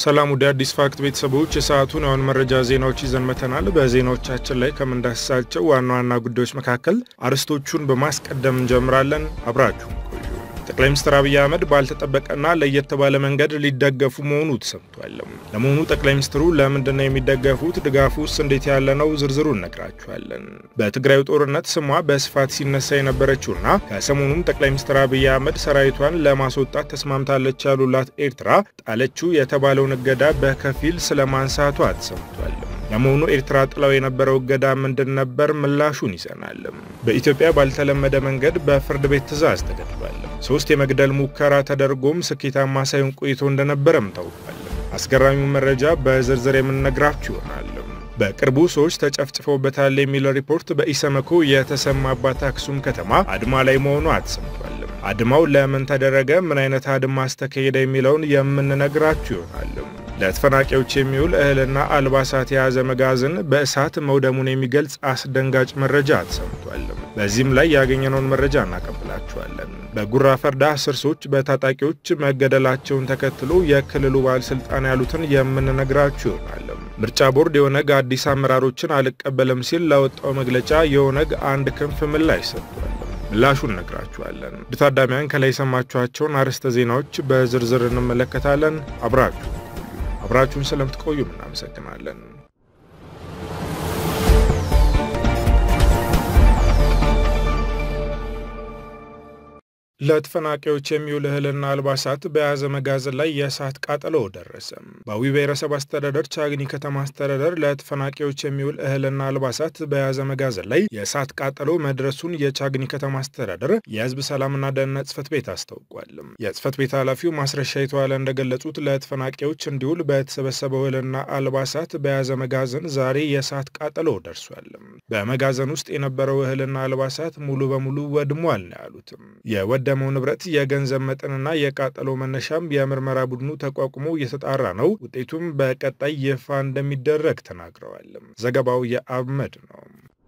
ሰላም ወደ አዲስ ፋክት ቤተሰቦች የሰዓቱን የአሁን መረጃ ዜናዎች ይዘን መተናል። በዜናዎቻችን ላይ ከምንዳስሳቸው ዋና ዋና ጉዳዮች መካከል አርዕስቶቹን በማስቀደም እንጀምራለን። አብራችሁ ቆዩ። ጠቅላይ ሚኒስትር አብይ አህመድ ባልተጠበቀና ለየት ባለ መንገድ ሊደገፉ መሆኑ ተሰምቷል። ለመሆኑ ጠቅላይ ሚኒስትሩ ለምንድን ነው የሚደገፉት? ድጋፉስ እንዴት ያለ ነው? ዝርዝሩ እነግራችኋለን። በትግራዩ ጦርነት ስሟ በስፋት ሲነሳ የነበረችውና ከሰሞኑም ጠቅላይ ሚኒስትር አብይ አህመድ ሰራዊቷን ለማስወጣት ተስማምታለች ያሉላት ኤርትራ ጣለችው የተባለውን እገዳ በከፊል ስለማንሳቷ ተሰምቷል። ለመሆኑ ኤርትራ ጥላው የነበረው እገዳ ምንድን ነበር? ምላሹን ይዘናል። በኢትዮጵያ ባልተለመደ መንገድ በፍርድ ቤት ትዕዛዝ ተገድሏል። ሶስት የመግደል ሙከራ ተደርጎም ስኬታማ ሳይሆን ቆይቶ እንደነበረም ታውቋል። አስገራሚው መረጃ በዝርዝር የምንነግራችሁ ይሆናል። በቅርቡ ሰዎች ተጨፍጭፈውበታል የሚል ሪፖርት በኢሰመኮ የተሰማባት አክሱም ከተማ አድማ ላይ መሆኗ ተሰምቷል። አድማው ለምን ተደረገ? ምን አይነት አድማ አስተካሄደ? የሚለውን የምንነግራችሁ ይሆናል። ለተፈናቃዮች የሚውል እህልና አልባሳት የያዘ መጋዘን በእሳት መውደሙን የሚገልጽ አስደንጋጭ መረጃ ተሰምቷል። በዚህም ላይ ያገኘነውን መረጃ እናቀብላችኋለን። በጉራ ፈርዳ አስር ሰዎች በታጣቂዎች መገደላቸውን ተከትሎ የክልሉ ባለስልጣን ያሉትን የምንነግራችሁ ይሆናል። ምርጫ ቦርድ የኦነግ አዲስ አመራሮችን አልቀበልም ሲል ለወጣው መግለጫ የኦነግ አንድ ክንፍ ምላሽ ሰጥቷል። ምላሹን እነግራችኋለን። ታዳሚያን ከላይ የሰማችኋቸውን አርዕስተ ዜናዎች በዝርዝር እንመለከታለን። አብራችሁ አብራችሁን ስለምትቆዩም እናመሰግናለን። ለተፈናቃዮች የሚውል እህልና አልባሳት በያዘ መጋዘን ላይ የእሳት ቃጠሎ ደረሰ። በአዊ ብሔረሰብ አስተዳደር ቻግኒ ከተማ አስተዳደር ለተፈናቃዮች የሚውል እህልና አልባሳት በያዘ መጋዘን ላይ የእሳት ቃጠሎ መድረሱን የቻግኒ ከተማ አስተዳደር የሕዝብ ሰላምና ደህንነት ጽሕፈት ቤት አስታውቋል። የጽሕፈት ቤት ኃላፊው ማስረሻ የተዋለ እንደገለጹት ለተፈናቃዮች እንዲውል በተሰበሰበው እህልና አልባሳት በያዘ መጋዘን ዛሬ የእሳት ቃጠሎ ደርሷል። በመጋዘን ውስጥ የነበረው እህልና አልባሳት ሙሉ በሙሉ ወድሟል ነው ያሉትም የቀደመው ንብረት የገንዘብ መጠንና የቃጠሎ መነሻም የምርመራ ቡድኑ ተቋቁሞ እየተጣራ ነው። ውጤቱም በቀጣይ ይፋ እንደሚደረግ ተናግረዋል። ዘገባው የአብመድ ነው።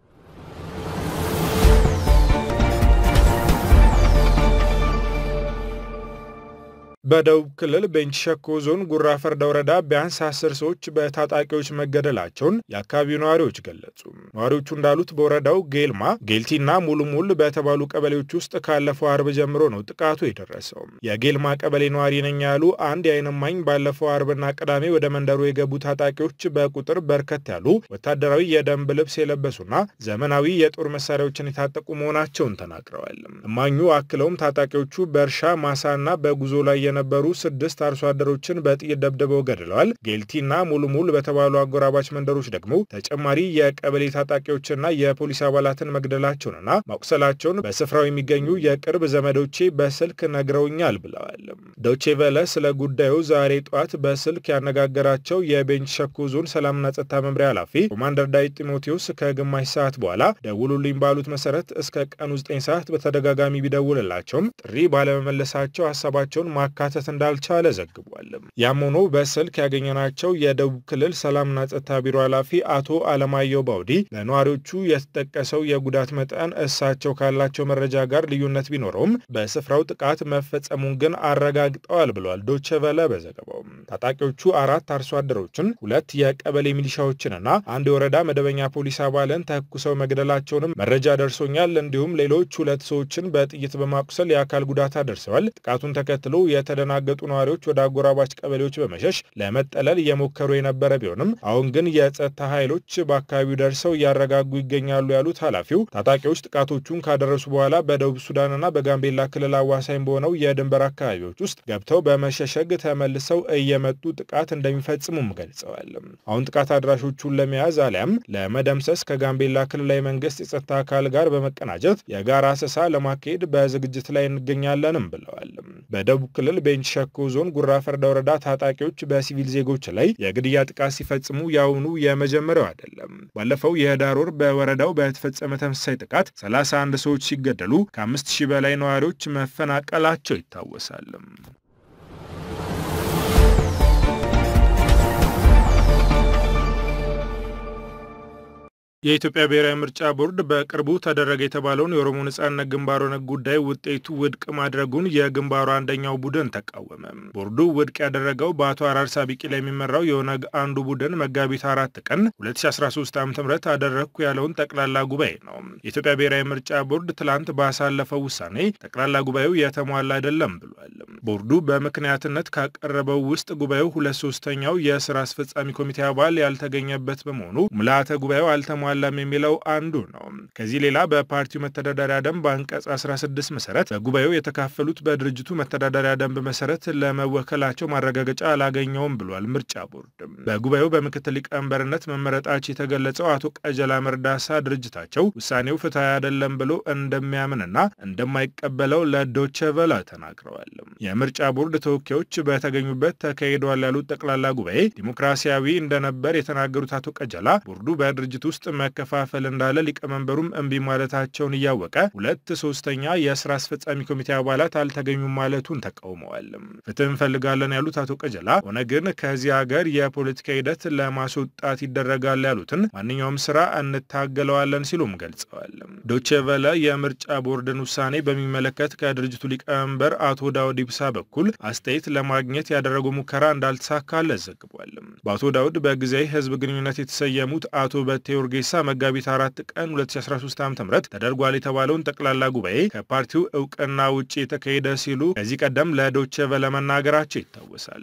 በደቡብ ክልል ቤንች ሸኮ ዞን ጉራ ፈርዳ ወረዳ ቢያንስ አስር ሰዎች በታጣቂዎች መገደላቸውን የአካባቢው ነዋሪዎች ገለጹ። ነዋሪዎቹ እንዳሉት በወረዳው ጌልማ፣ ጌልቲና ሙሉሙል በተባሉ ቀበሌዎች ውስጥ ካለፈው አርብ ጀምሮ ነው ጥቃቱ የደረሰው። የጌልማ ቀበሌ ነዋሪ ነኝ ያሉ አንድ የዓይን እማኝ ባለፈው አርብና ቅዳሜ ወደ መንደሩ የገቡ ታጣቂዎች በቁጥር በርከት ያሉ ወታደራዊ የደንብ ልብስ የለበሱና ዘመናዊ የጦር መሳሪያዎችን የታጠቁ መሆናቸውን ተናግረዋል። እማኙ አክለውም ታጣቂዎቹ በእርሻ ማሳና በጉዞ ላይ የነበሩ ስድስት አርሶ አደሮችን በጥይት ደብድበው ገድለዋል። ጌልቲና ሙልሙል በተባሉ አጎራባች መንደሮች ደግሞ ተጨማሪ የቀበሌ ታጣቂዎችና የፖሊስ አባላትን መግደላቸውንና ማቁሰላቸውን በስፍራው የሚገኙ የቅርብ ዘመዶቼ በስልክ ነግረውኛል ብለዋል። ዶቼ ቬለ ስለ ጉዳዩ ዛሬ ጠዋት በስልክ ያነጋገራቸው የቤንች ሸኮ ዞን ሰላምና ጸጥታ መምሪያ ኃላፊ ኮማንደር ዳዊት ጢሞቴዎስ ከግማሽ ሰዓት በኋላ ደውሉልኝ ባሉት መሰረት እስከ ቀኑ 9 ሰዓት በተደጋጋሚ ቢደውልላቸውም ጥሪ ባለመመለሳቸው ሀሳባቸውን ማካተት እንዳልቻለ ዘግቧል። ያም ሆኖ በስልክ ያገኘናቸው የደቡብ ክልል ሰላምና ጸጥታ ቢሮ ኃላፊ አቶ አለማየሁ ባውዲ በነዋሪዎቹ የተጠቀሰው የጉዳት መጠን እሳቸው ካላቸው መረጃ ጋር ልዩነት ቢኖረውም በስፍራው ጥቃት መፈጸሙን ግን አረጋግጠዋል ብለዋል። ዶቼ ቬለ በዘገባው ታጣቂዎቹ አራት አርሶ አደሮችን፣ ሁለት የቀበሌ ሚሊሻዎችንና አንድ የወረዳ መደበኛ ፖሊስ አባልን ተኩሰው መግደላቸውንም መረጃ ደርሶኛል። እንዲሁም ሌሎች ሁለት ሰዎችን በጥይት በማቁሰል የአካል ጉዳት አደርሰዋል። ጥቃቱን ተከትሎ የተደናገጡ ነዋሪዎች ወደ አጎራባች ቀበሌዎች በመሸሽ ለመጠለል እየሞከሩ የነበረ ቢሆንም አሁን ግን የጸጥታ ኃይሎች በአካባቢው ደርሰው እያረጋጉ ይገኛሉ ያሉት ኃላፊው ታጣቂዎች ጥቃቶቹን ካደረሱ በኋላ በደቡብ ሱዳንና በጋምቤላ ክልል አዋሳኝ በሆነው የድንበር አካባቢዎች ውስጥ ገብተው በመሸሸግ ተመልሰው እየመጡ ጥቃት እንደሚፈጽሙም ገልጸዋል። አሁን ጥቃት አድራሾቹን ለመያዝ አሊያም ለመደምሰስ ከጋምቤላ ክልላዊ መንግስት የጸጥታ አካል ጋር በመቀናጀት የጋራ አሰሳ ለማካሄድ በዝግጅት ላይ እንገኛለንም ብለዋል። በደቡብ ክልል ቤንች ሸኮ ዞን ጉራ ፈርዳ ወረዳ ታጣቂዎች በሲቪል ዜጎች ላይ የግድያ ጥቃት ሲፈጽሙ የአሁኑ የመጀመሪያው አይደለም። ባለፈው የህዳር ወር በወረዳው በተፈጸመ ተመሳሳይ ጥቃት 31 ሰዎች ሲገደሉ ከአምስት ሺህ በላይ ነዋሪዎች መፈናቀላቸው ይታወሳል። የኢትዮጵያ ብሔራዊ ምርጫ ቦርድ በቅርቡ ተደረገ የተባለውን የኦሮሞ ነጻነት ግንባር ኦነግ ጉዳይ ውጤቱ ውድቅ ማድረጉን የግንባሩ አንደኛው ቡድን ተቃወመ። ቦርዱ ውድቅ ያደረገው በአቶ አራርሳ ቢቂላ የሚመራው የኦነግ አንዱ ቡድን መጋቢት አራት ቀን 2013 ዓ ም አደረግኩ ያለውን ጠቅላላ ጉባኤ ነው። የኢትዮጵያ ብሔራዊ ምርጫ ቦርድ ትላንት ባሳለፈው ውሳኔ ጠቅላላ ጉባኤው የተሟላ አይደለም ብሏል። ቦርዱ በምክንያትነት ካቀረበው ውስጥ ጉባኤው ሁለት ሶስተኛው የስራ አስፈጻሚ ኮሚቴ አባል ያልተገኘበት በመሆኑ ምልአተ ጉባኤው አልተሟ ላም የሚለው አንዱ ነው። ከዚህ ሌላ በፓርቲው መተዳደሪያ ደንብ አንቀጽ 16 መሰረት በጉባኤው የተካፈሉት በድርጅቱ መተዳደሪያ ደንብ መሰረት ለመወከላቸው ማረጋገጫ አላገኘውም ብሏል። ምርጫ ቦርድ በጉባኤው በምክትል ሊቀመንበርነት መመረጣቸው የተገለጸው አቶ ቀጀላ መርዳሳ ድርጅታቸው ውሳኔው ፍትሐዊ አይደለም ብሎ እንደሚያምንና እንደማይቀበለው ለዶቼ ቬለ ተናግረዋል። የምርጫ ቦርድ ተወካዮች በተገኙበት ተካሂደዋል ያሉት ጠቅላላ ጉባኤ ዲሞክራሲያዊ እንደነበር የተናገሩት አቶ ቀጀላ ቦርዱ በድርጅት ውስጥ መከፋፈል እንዳለ ሊቀመንበሩም እምቢ ማለታቸውን እያወቀ ሁለት ሶስተኛ የስራ አስፈጻሚ ኮሚቴ አባላት አልተገኙም ማለቱን ተቃውመዋል። ፍትህ እንፈልጋለን ያሉት አቶ ቀጀላ ኦነግን ከዚህ ሀገር የፖለቲካ ሂደት ለማስወጣት ይደረጋል ያሉትን ማንኛውም ስራ እንታገለዋለን ሲሉም ገልጸዋል። ዶቼ ቨለ የምርጫ ቦርድን ውሳኔ በሚመለከት ከድርጅቱ ሊቀመንበር አቶ ዳውድ ኢብሳ በኩል አስተያየት ለማግኘት ያደረገው ሙከራ እንዳልተሳካለት ዘግቧል። በአቶ ዳውድ በጊዜያዊ ህዝብ ግንኙነት የተሰየሙት አቶ በቴ ኡርጌሳ መጋቢት አራት ቀን 2013 ዓ ም ተደርጓል የተባለውን ጠቅላላ ጉባኤ ከፓርቲው እውቅና ውጭ የተካሄደ ሲሉ ከዚህ ቀደም ለዶቼ ቨለ መናገራቸው ይታወሳል።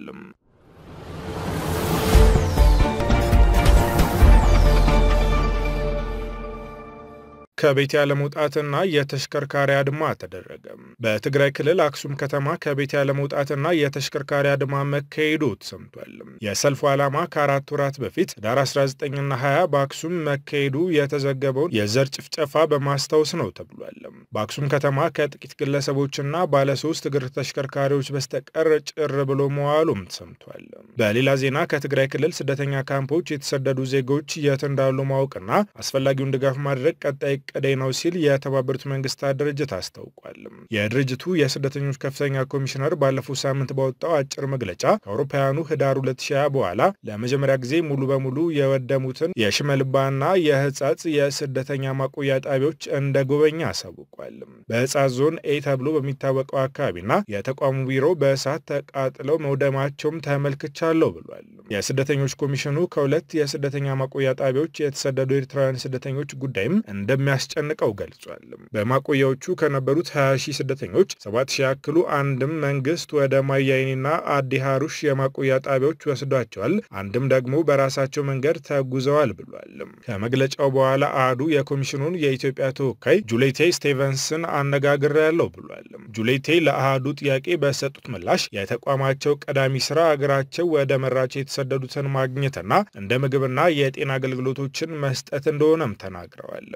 ከቤት ያለመውጣትና የተሽከርካሪ አድማ ተደረገ። በትግራይ ክልል አክሱም ከተማ ከቤት ያለመውጣትና የተሽከርካሪ አድማ መካሄዱ ተሰምቷል። የሰልፉ ዓላማ ከአራት ወራት በፊት ዳር 19ና 20 በአክሱም መካሄዱ የተዘገበውን የዘር ጭፍጨፋ በማስታወስ ነው ተብሏል። በአክሱም ከተማ ከጥቂት ግለሰቦችና ባለሶስት እግር ተሽከርካሪዎች በስተቀር ጭር ብሎ መዋሉም ተሰምቷል። በሌላ ዜና ከትግራይ ክልል ስደተኛ ካምፖች የተሰደዱ ዜጎች የት እንዳሉ ማወቅና አስፈላጊውን ድጋፍ ማድረግ ቀጣይ ቀደይ ነው ሲል የተባበሩት መንግስታት ድርጅት አስታውቋል። የድርጅቱ የስደተኞች ከፍተኛ ኮሚሽነር ባለፈው ሳምንት ባወጣው አጭር መግለጫ ከአውሮፓውያኑ ህዳር 2020 በኋላ ለመጀመሪያ ጊዜ ሙሉ በሙሉ የወደሙትን የሽመልባና የህጻጽ የስደተኛ ማቆያ ጣቢያዎች እንደ ጎበኛ አሳውቋል። በህጻጽ ዞን ኤ ተብሎ በሚታወቀው አካባቢና የተቋሙ ቢሮ በእሳት ተቃጥለው መውደማቸውም ተመልክቻለሁ ብሏል። የስደተኞች ኮሚሽኑ ከሁለት የስደተኛ ማቆያ ጣቢያዎች የተሰደዱ ኤርትራውያን ስደተኞች ጉዳይም እንደሚያስጨንቀው ገልጿል። በማቆያዎቹ ከነበሩት 20 ሺህ ስደተኞች 7 ሺህ ያክሉ አንድም መንግስት ወደ ማያይኒና አዲ ሃሩሽ የማቆያ ጣቢያዎች ወስዷቸዋል፣ አንድም ደግሞ በራሳቸው መንገድ ተጉዘዋል ብሏል። ከመግለጫው በኋላ አህዱ የኮሚሽኑን የኢትዮጵያ ተወካይ ጁሌቴ ስቴቨንስን አነጋግሬያለሁ ብሏል። ጁሌቴ ለአህዱ ጥያቄ በሰጡት ምላሽ የተቋማቸው ቀዳሚ ስራ አገራቸው ወደ መራቸው የተሰደዱትን ማግኘትና እንደ ምግብና የጤና አገልግሎቶችን መስጠት እንደሆነም ተናግረዋል።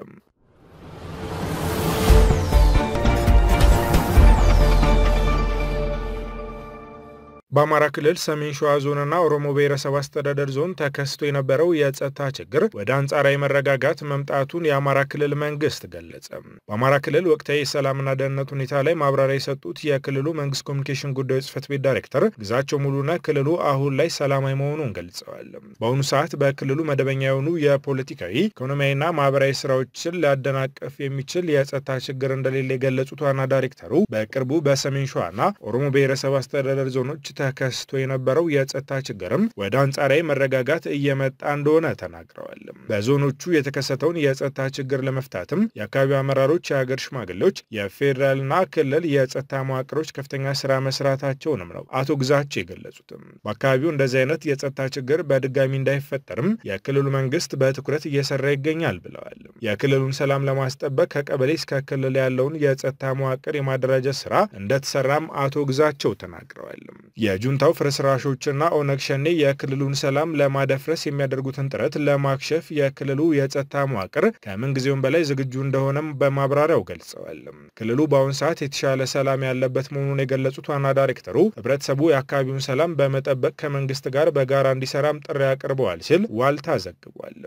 በአማራ ክልል ሰሜን ሸዋ ዞንና ኦሮሞ ብሔረሰብ አስተዳደር ዞን ተከስቶ የነበረው የጸጥታ ችግር ወደ አንጻራዊ መረጋጋት መምጣቱን የአማራ ክልል መንግስት ገለጸ። በአማራ ክልል ወቅታዊ የሰላምና ደህንነት ሁኔታ ላይ ማብራሪያ የሰጡት የክልሉ መንግስት ኮሚኒኬሽን ጉዳዮች ጽህፈት ቤት ዳይሬክተር ግዛቸው ሙሉነህ ክልሉ አሁን ላይ ሰላማዊ መሆኑን ገልጸዋል። በአሁኑ ሰዓት በክልሉ መደበኛ የሆኑ የፖለቲካዊ ኢኮኖሚያዊና ማህበራዊ ስራዎችን ሊያደናቅፍ የሚችል የጸጥታ ችግር እንደሌለ የገለጹት ዋና ዳይሬክተሩ በቅርቡ በሰሜን ሸዋና ኦሮሞ ብሔረሰብ አስተዳደር ዞኖች ተከስቶ የነበረው የጸጥታ ችግርም ወደ አንጻራዊ መረጋጋት እየመጣ እንደሆነ ተናግረዋል። በዞኖቹ የተከሰተውን የጸጥታ ችግር ለመፍታትም የአካባቢው አመራሮች፣ የሀገር ሽማግሌዎች፣ የፌዴራልና ክልል የጸጥታ መዋቅሮች ከፍተኛ ስራ መስራታቸውንም ነው አቶ ግዛቸው የገለጹትም። በአካባቢው እንደዚህ አይነት የጸጥታ ችግር በድጋሚ እንዳይፈጠርም የክልሉ መንግስት በትኩረት እየሰራ ይገኛል ብለዋል። የክልሉን ሰላም ለማስጠበቅ ከቀበሌ እስከ ክልል ያለውን የጸጥታ መዋቅር የማደራጀት ስራ እንደተሰራም አቶ ግዛቸው ተናግረዋል። የጁንታው ፍርስራሾችና ኦነግ ሸኔ የክልሉን ሰላም ለማደፍረስ የሚያደርጉትን ጥረት ለማክሸፍ የክልሉ የጸጥታ መዋቅር ከምንጊዜውም በላይ ዝግጁ እንደሆነም በማብራሪያው ገልጸዋል። ክልሉ በአሁኑ ሰዓት የተሻለ ሰላም ያለበት መሆኑን የገለጹት ዋና ዳይሬክተሩ ህብረተሰቡ የአካባቢውን ሰላም በመጠበቅ ከመንግስት ጋር በጋራ እንዲሰራም ጥሪ አቅርበዋል ሲል ዋልታ ዘግቧል።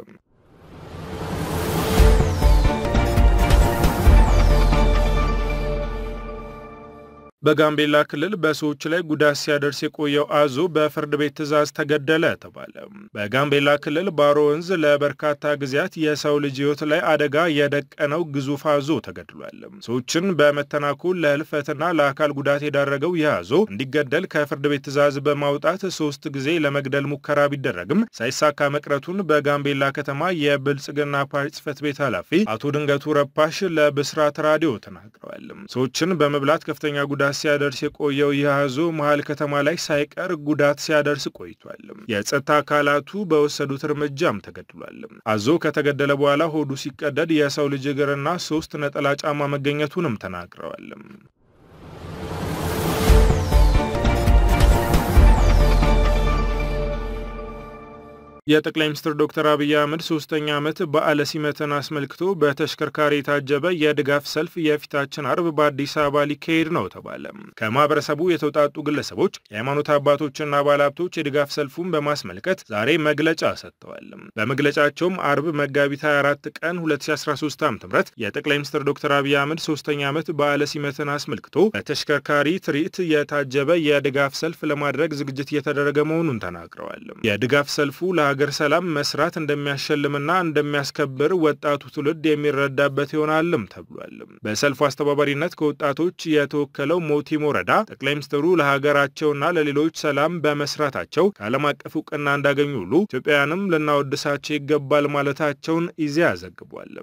በጋምቤላ ክልል በሰዎች ላይ ጉዳት ሲያደርስ የቆየው አዞ በፍርድ ቤት ትዕዛዝ ተገደለ ተባለ። በጋምቤላ ክልል ባሮ ወንዝ ለበርካታ ጊዜያት የሰው ልጅ ሕይወት ላይ አደጋ የደቀነው ግዙፍ አዞ ተገድሏል። ሰዎችን በመተናኮል ለህልፈትና ለአካል ጉዳት የዳረገው ይህ አዞ እንዲገደል ከፍርድ ቤት ትዕዛዝ በማውጣት ሶስት ጊዜ ለመግደል ሙከራ ቢደረግም ሳይሳካ መቅረቱን በጋምቤላ ከተማ የብልጽግና ፓርቲ ጽህፈት ቤት ኃላፊ አቶ ድንገቱ ረፓሽ ለብስራት ራዲዮ ተናግረዋል። ሰዎችን በመብላት ከፍተኛ ጉዳት ሲያደርስ የቆየው ይህ አዞ መሀል ከተማ ላይ ሳይቀር ጉዳት ሲያደርስ ቆይቷል። የጸጥታ አካላቱ በወሰዱት እርምጃም ተገድሏል። አዞ ከተገደለ በኋላ ሆዱ ሲቀደድ የሰው ልጅ እግርና ሶስት ነጠላ ጫማ መገኘቱንም ተናግረዋል። የጠቅላይ ሚኒስትር ዶክተር አብይ አህመድ ሶስተኛ ዓመት በዓለ ሲመትን አስመልክቶ በተሽከርካሪ የታጀበ የድጋፍ ሰልፍ የፊታችን አርብ በአዲስ አበባ ሊካሄድ ነው ተባለ። ከማህበረሰቡ የተውጣጡ ግለሰቦች፣ የሃይማኖት አባቶችና ባለሀብቶች የድጋፍ ሰልፉን በማስመልከት ዛሬ መግለጫ ሰጥተዋል። በመግለጫቸውም አርብ መጋቢት 24 ቀን 2013 ዓ ም የጠቅላይ ሚኒስትር ዶክተር አብይ አህመድ ሶስተኛ ዓመት በዓለ ሲመትን አስመልክቶ በተሽከርካሪ ትርኢት የታጀበ የድጋፍ ሰልፍ ለማድረግ ዝግጅት እየተደረገ መሆኑን ተናግረዋል። የድጋፍ ሰልፉ ሀገር ሰላም መስራት እንደሚያሸልምና እንደሚያስከብር ወጣቱ ትውልድ የሚረዳበት ይሆናልም ተብሏል። በሰልፉ አስተባባሪነት ከወጣቶች የተወከለው ሞቲም ወረዳ ጠቅላይ ሚኒስትሩ ለሀገራቸውና ለሌሎች ሰላም በመስራታቸው ከዓለም አቀፍ እውቅና እንዳገኙ ሁሉ ኢትዮጵያውያንም ልናወድሳቸው ይገባል ማለታቸውን ኢዜአ ዘግቧል።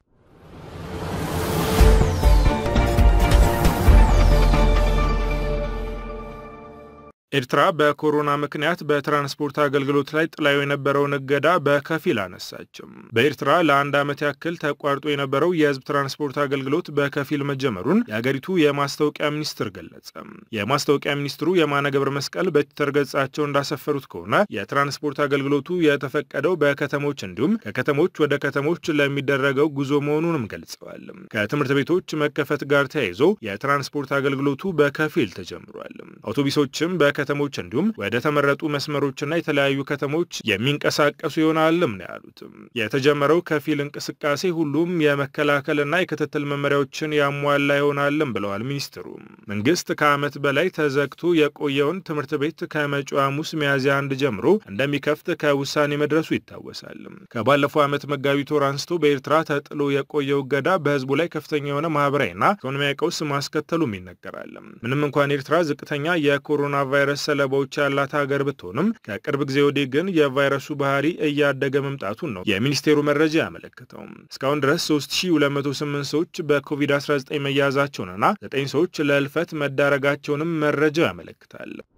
ኤርትራ በኮሮና ምክንያት በትራንስፖርት አገልግሎት ላይ ጥላው የነበረውን እገዳ በከፊል አነሳችም። በኤርትራ ለአንድ ዓመት ያክል ተቋርጦ የነበረው የሕዝብ ትራንስፖርት አገልግሎት በከፊል መጀመሩን የአገሪቱ የማስታወቂያ ሚኒስትር ገለጸ። የማስታወቂያ ሚኒስትሩ የማነ ገብረ መስቀል በትዊተር ገጻቸው እንዳሰፈሩት ከሆነ የትራንስፖርት አገልግሎቱ የተፈቀደው በከተሞች እንዲሁም ከከተሞች ወደ ከተሞች ለሚደረገው ጉዞ መሆኑንም ገልጸዋል። ከትምህርት ቤቶች መከፈት ጋር ተያይዞ የትራንስፖርት አገልግሎቱ በከፊል ተጀምሯል። አውቶቡሶችም በ ከተሞች እንዲሁም ወደ ተመረጡ መስመሮችና የተለያዩ ከተሞች የሚንቀሳቀሱ ይሆናልም ነው ያሉትም። የተጀመረው ከፊል እንቅስቃሴ ሁሉም የመከላከልና የክትትል መመሪያዎችን ያሟላ ይሆናልም ብለዋል ሚኒስትሩ። መንግስት ከዓመት በላይ ተዘግቶ የቆየውን ትምህርት ቤት ከመጪው ሐሙስ ሚያዝያ አንድ ጀምሮ እንደሚከፍት ከውሳኔ መድረሱ ይታወሳል። ከባለፈው ዓመት መጋቢት ወር አንስቶ በኤርትራ ተጥሎ የቆየው እገዳ በህዝቡ ላይ ከፍተኛ የሆነ ማህበራዊና ኢኮኖሚያዊ ቀውስ ማስከተሉም ይነገራል። ምንም እንኳን ኤርትራ ዝቅተኛ የኮሮና ቫይረስ ሰለባዎች ያላት ሀገር ብትሆንም ከቅርብ ጊዜ ወዲህ ግን የቫይረሱ ባህሪ እያደገ መምጣቱን ነው የሚኒስቴሩ መረጃ ያመለክተው። እስካሁን ድረስ 3208 ሰዎች በኮቪድ-19 መያዛቸውንና 9 ሰዎች ለህልፈት መዳረጋቸውንም መረጃው ያመለክታል።